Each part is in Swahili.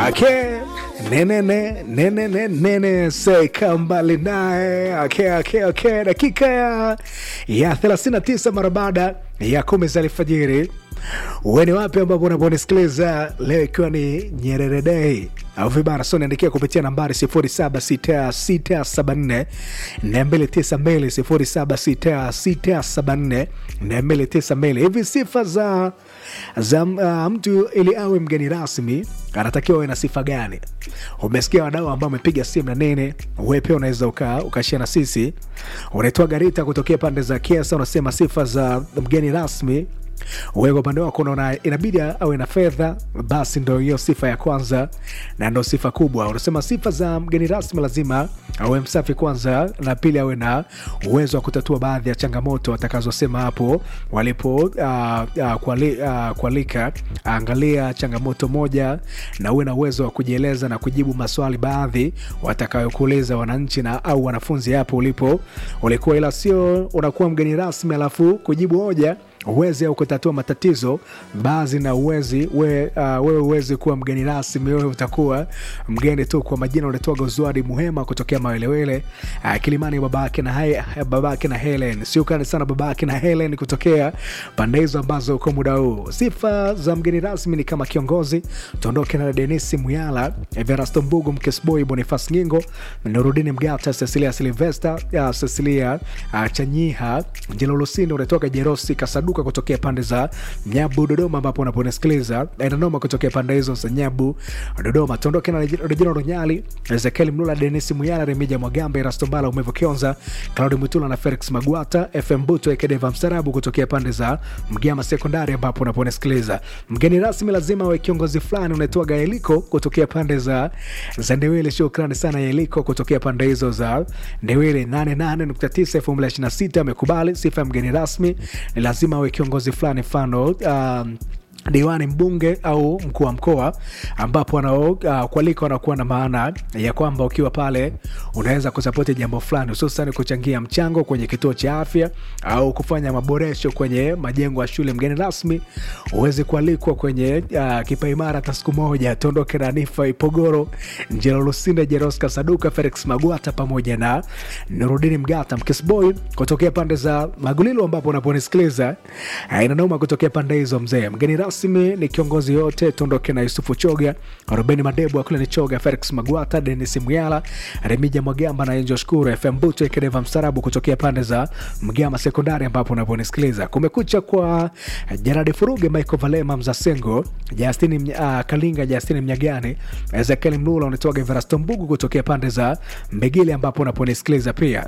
Okay. Nene ne, nene ne, nene seka mbali naye. Okay, okay, okay. Dakika ya, ya 39 mara baada ya kumi za alfajiri. Uweni wapi ambapo unaponisikiliza leo, ikiwa ni Nyerere Day au vibara so niandikia kupitia nambari 076674 292 076674 292. Hivi sifa za za uh, mtu ili awe mgeni rasmi anatakiwa awe na sifa gani? Umesikia wadau ambao wamepiga simu na nene, wewe pia unaweza uka ukashia na sisi. Unaitwa Garita kutokea pande za Kiasa, unasema sifa za mgeni rasmi wewe kwa upande wako unaona inabidi awe na fedha, basi ndo hiyo sifa ya kwanza na ndo sifa kubwa. Unasema sifa za mgeni rasmi lazima awe msafi kwanza, na pili awe na uwezo wa kutatua baadhi ya changamoto watakazosema hapo walipo uh, uh, kuali, uh, kualika. Angalia changamoto moja na uwe na uwezo wa kujieleza na kujibu maswali baadhi watakayokuuliza wananchi na au wanafunzi hapo ulipo ulikuwa, ila sio unakuwa mgeni rasmi alafu kujibu hoja uwezi au kutatua matatizo baadhi na uwezi we, uh, wewe uwezi kuwa mgeni rasmi, wewe utakuwa mgeni tu. Kwa majina unatoa Gozwadi Muhema kutokea Mawelewele uh, Kilimani, babake na hai, babake na Helen. Siukani sana babake na Helen kutokea pande hizo ambazo uko muda huu. Sifa za mgeni rasmi ni kama kiongozi. Tuondoke na Denisi Muyala, Everasto Mbugu, Mkesboy, Bonifas Ngingo, Nurudini Mgata, Cecilia Silvesta, uh, Cecilia uh, Chanyiha, Jelolosini unatoka Jerosi Kasadu Duka kutokea pande za Nyabu Dodoma, ambapo unaponisikiliza Nanoma kutokea pande hizo za Nyabu Dodoma. Tuondoke na Rejina Ronyali, Ezekiel Mlula, Denis Muyala, Remija Mwagambe, Rastombala, Umevo Kionza, Claudi Mutula na Felix Magwata, FM Buto Ekedeva Mstarabu kutokea pande za Mgama Sekondari, ambapo unaponisikiliza. Mgeni rasmi lazima awe kiongozi fulani. Unaitwa Gaeliko kutokea pande za za Ndewele. Shukrani sana Yeliko kutokea pande hizo za Ndewele. 88.9 2026 amekubali sifa ya mgeni rasmi ni lazima awe kiongozi fulani, mfano um, diwani, mbunge au mkuu wa mkoa, ambapo wanaokualika uh, wanakuwa na maana ya kwamba ukiwa pale unaweza kusapoti jambo fulani, hususan kuchangia mchango kwenye kituo cha afya au kufanya maboresho kwenye majengo ya shule. Mgeni rasmi uweze kualikwa kwenye uh, kipaimara hata siku moja. Tuondoke na Nifa Ipogoro, Njelo Lusinde, Jeroska Saduka, Felix Magwata pamoja na Nurudini Mgata, Mkisboy kutokea pande za Magulilo, ambapo unaponisikiliza inanauma kutokea pande hizo. Mzee mgeni rasmi ni kiongozi yote. Tuondoke na Yusufu Choga, Rubeni Madebu, Akule ni Choga, Felix Magwata, Denis Muyala, Remija Mwagamba na Enjo Shukuru, FM Buto Ekedeva Mstarabu kutokea pande za Mgama Sekondari, ambapo unaponisikiliza. Kumekucha kwa Jaradi Furuge, Michael Valema, Mzasengo, Justini uh, Kalinga, Justini Mnyagani, Ezekiel Mlula, unatoka Everasto Mbugu kutokea pande za Mbegile, ambapo unaponisikiliza pia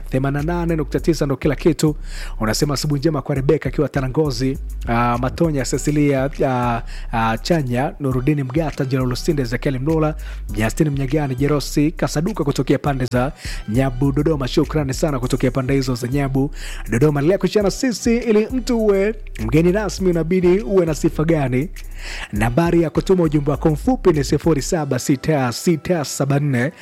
88.9 ndo kila kitu. Unasema asubuhi njema kwa Rebeka akiwa Tanangozi, uh, Matonya, Cecilia uh, uh, Chanya, Nurudini Mgata, Jerolosinde, Ezekiel Mlula, Justin Mnyagani, Jerosi Kasaduka kutokea pande za Nyabu Dodoma. Shukrani sana kutokea pande hizo za Nyabu Dodoma. Lea kushana sisi, ili mtu uwe mgeni rasmi unabidi uwe na sifa gani? Nambari ya kutuma ujumbe wako mfupi ni 076674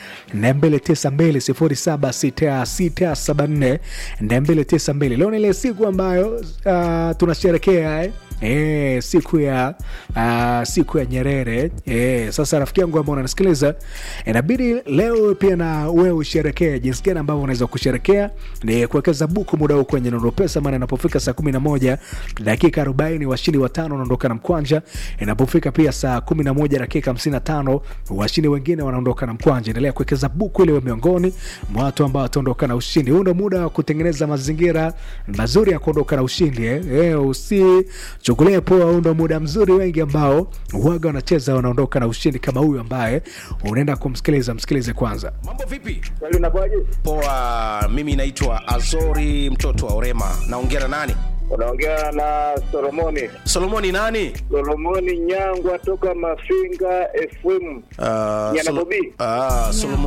292 076674 Leo ni ile siku ambayo uh, tunasherekea eh? E, siku ya uh, siku ya Nyerere e, sasa rafiki yangu ambao unanisikiliza inabidi leo pia na wewe usherekee. Jinsi gani ambavyo unaweza kusherekea ni kuwekeza buku muda huu kwenye Nondo Pesa, maana inapofika saa kumi na moja dakika arobaini washindi watano wanaondoka na mkwanja. Inapofika pia saa kumi na moja dakika hamsini na tano washindi wengine wanaondoka na mkwanja. Endelea kuwekeza buku ili miongoni mwa watu ambao wataondoka na ushindi. Huu ndo muda wa kutengeneza mazingira mazuri ya kuondoka na ushindi eh. E, usi chukulia poa. Huu ndo muda mzuri, wengi ambao waga wanacheza wanaondoka na ushindi kama huyu ambaye unaenda kumsikiliza. Msikilize kwanza. Mambo vipi? Unakuwaje? Poa, mimi naitwa Azori mtoto wa Orema. Naongea na nani? Unaongea na Solomoni. Solomoni nani? Solomoni Nyangwa toka Mafinga FM. Uh, Nyana Bobi. Ah, Solomoni